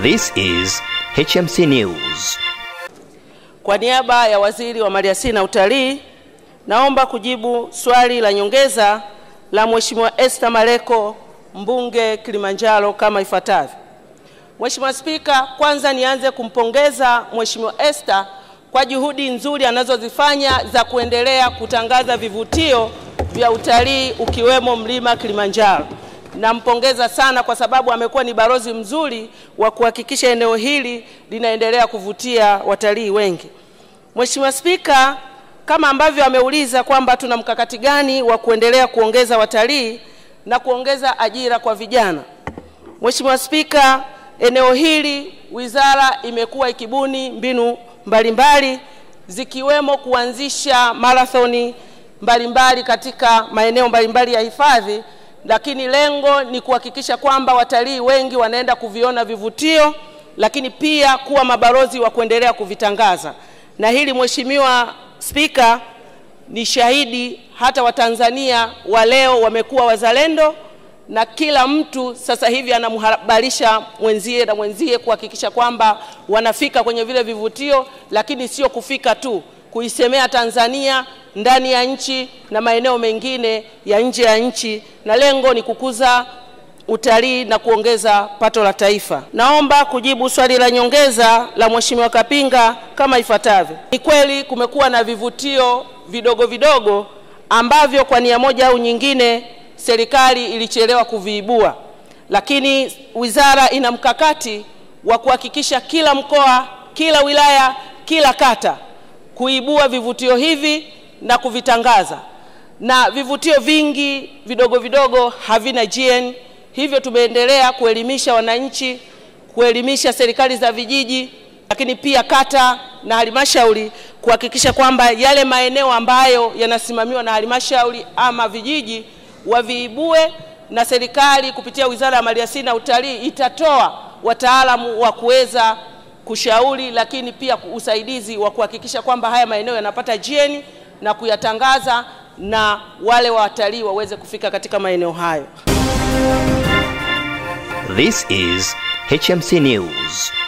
This is HMC News. Kwa niaba ya Waziri wa Maliasili na Utalii, naomba kujibu swali la nyongeza la Mheshimiwa Esther Maleko, mbunge Kilimanjaro kama ifuatavyo. Mheshimiwa Spika, kwanza nianze kumpongeza Mheshimiwa Esther kwa juhudi nzuri anazozifanya za kuendelea kutangaza vivutio vya utalii ukiwemo mlima Kilimanjaro. Nampongeza sana kwa sababu amekuwa ni balozi mzuri wa kuhakikisha eneo hili linaendelea kuvutia watalii wengi. Mheshimiwa Spika, kama ambavyo ameuliza kwamba tuna mkakati gani wa kuendelea kuongeza watalii na kuongeza ajira kwa vijana. Mheshimiwa Spika, eneo hili wizara imekuwa ikibuni mbinu mbalimbali zikiwemo kuanzisha marathoni mbalimbali katika maeneo mbalimbali ya hifadhi, lakini lengo ni kuhakikisha kwamba watalii wengi wanaenda kuviona vivutio, lakini pia kuwa mabalozi wa kuendelea kuvitangaza. Na hili Mheshimiwa Spika, ni shahidi hata Watanzania wa leo wamekuwa wazalendo na kila mtu sasa hivi anamhabarisha mwenzie na mwenzie kuhakikisha kwamba wanafika kwenye vile vivutio, lakini sio kufika tu, kuisemea Tanzania ndani ya nchi na maeneo mengine ya nje ya nchi, na lengo ni kukuza utalii na kuongeza pato la taifa. Naomba kujibu swali la nyongeza la Mheshimiwa Kapinga kama ifuatavyo. Ni kweli kumekuwa na vivutio vidogo vidogo ambavyo kwa nia moja au nyingine serikali ilichelewa kuviibua, lakini wizara ina mkakati wa kuhakikisha kila mkoa, kila wilaya, kila kata kuibua vivutio hivi na kuvitangaza, na vivutio vingi vidogo vidogo havina GN. Hivyo tumeendelea kuelimisha wananchi, kuelimisha serikali za vijiji, lakini pia kata na halmashauri kuhakikisha kwamba yale maeneo ambayo yanasimamiwa na halmashauri ama vijiji waviibue, na serikali kupitia Wizara ya Maliasili na Utalii itatoa wataalamu wa kuweza kushauri, lakini pia usaidizi wa kuhakikisha kwamba haya maeneo yanapata GN na kuyatangaza na wale watalii waweze kufika katika maeneo hayo. This is HMC News.